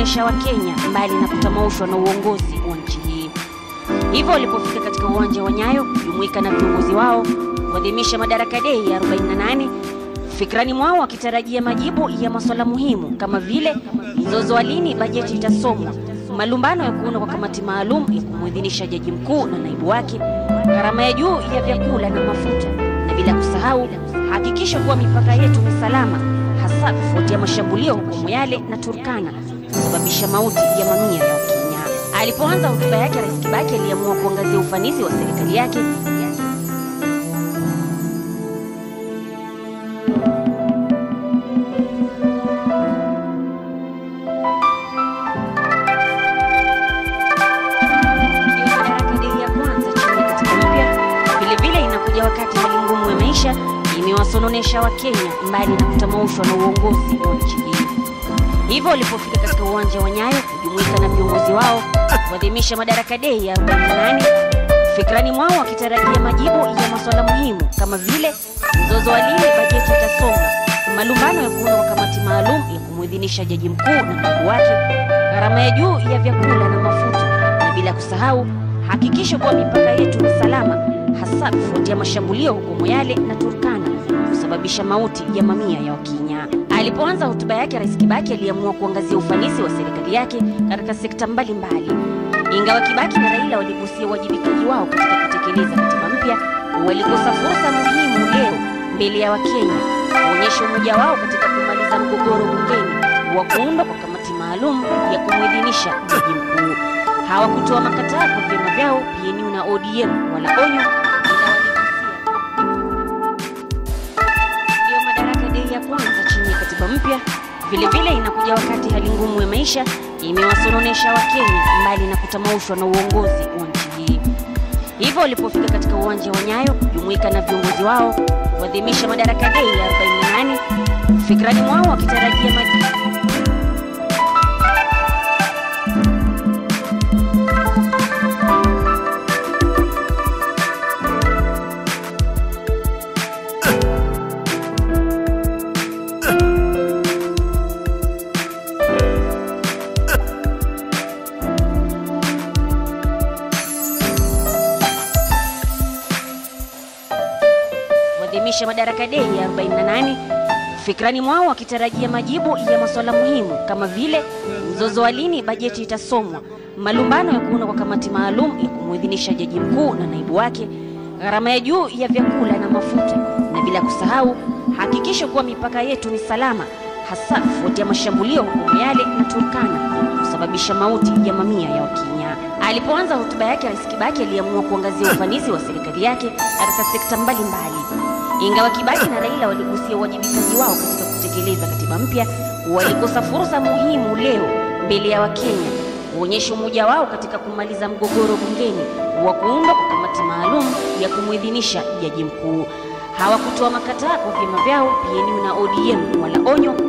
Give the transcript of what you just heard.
kuwasononesha Wakenya mbali na kutamaushwa na uongozi wa nchi hii. Hivyo walipofika katika uwanja wa Nyayo kujumuika na viongozi wao kuadhimisha Madaraka Day ya 48 fikrani mwao wakitarajia majibu ya masuala muhimu kama vile mzozo wa lini bajeti itasomwa, malumbano ya kuundwa kwa kamati maalum ya kumwidhinisha jaji mkuu na naibu wake, gharama ya juu ya vyakula na mafuta, na bila kusahau hakikisho kuwa mipaka yetu ni salama, hasa kufuatia mashambulio huko Moyale na Turkana kusababisha mauti ya mamia ya Wakenya. Alipoanza hotuba yake, Rais Kibaki aliamua kuangazia ufanisi wa serikali yake Madaraka Day ya kwanza chini ya katiba mpya vilevile inakuja wakati hali ngumu ya maisha imewasononesha Wakenya mbali na kutamaushwa na uongozi wa nchi hii. Hivyo walipofika katika uwanja wa Nyayo kujumuika na viongozi wao kuadhimisha Madaraka Day ya 48 fikrani mwao wakitarajia majibu ya masuala muhimu kama vile mzozo wa lini bajeti itasomwa, malumbano ya kuundwa kwa kamati maalum ya kumwidhinisha jaji mkuu na naibu wake, gharama ya juu ya vyakula na mafuta, na bila kusahau hakikisho kuwa mipaka yetu ni salama, hasa kufuatia mashambulio huko Moyale na Turkana kusababisha mauti ya mamia ya Wakenya. Alipoanza hotuba yake, Rais Kibaki aliamua kuangazia ufanisi wa serikali yake katika sekta mbalimbali. Ingawa Kibaki na Raila waligusia uwajibikaji wao katika kutekeleza katiba mpya, walikosa fursa muhimu leo mbele ya Wakenya kuonyesha umoja wao katika kumaliza mgogoro bungeni wa kuundwa kwa kamati maalum ya kumwidhinisha jaji mkuu. Hawakutoa makataa kwa vyama vyao PNU na ODM wala onyo, ila waligusia ndio Madaraka Day ya kwanza chini ya katiba mpya. Vilevile inakuja wakati hali ngumu ya maisha imewasononesha Wakenya mbali na kutamaushwa na uongozi wa nchi hii. Hivyo walipofika katika uwanja wa Nyayo kujumuika na viongozi wao kuadhimisha Madaraka Day ya 48 fikrani mwao wakitarajia majibu kuadhimisha Madaraka Day ya 48 fikrani mwao wakitarajia majibu ya masuala muhimu kama vile mzozo wa lini bajeti itasomwa, malumbano ya kuundwa kwa kamati maalum ya kumwidhinisha jaji mkuu na naibu wake, gharama ya juu ya vyakula na mafuta, na bila kusahau hakikisho kuwa mipaka yetu ni salama, hasa kufuatia mashambulio huko Moyale na Turkana kusababisha mauti ya mamia ya Wakenya. Alipoanza hotuba yake, Rais Kibaki aliamua kuangazia ufanisi wa serikali yake katika sekta mbalimbali. Ingawa Kibaki na Raila waligusia uwajibikaji wao katika kutekeleza katiba mpya, walikosa fursa muhimu leo mbele ya Wakenya kuonyesha umoja wao katika kumaliza mgogoro bungeni wa kuundwa kwa kamati maalum ya kumwidhinisha jaji mkuu. Hawakutoa makataa kwa vyama vyao PNU na ODM wala onyo,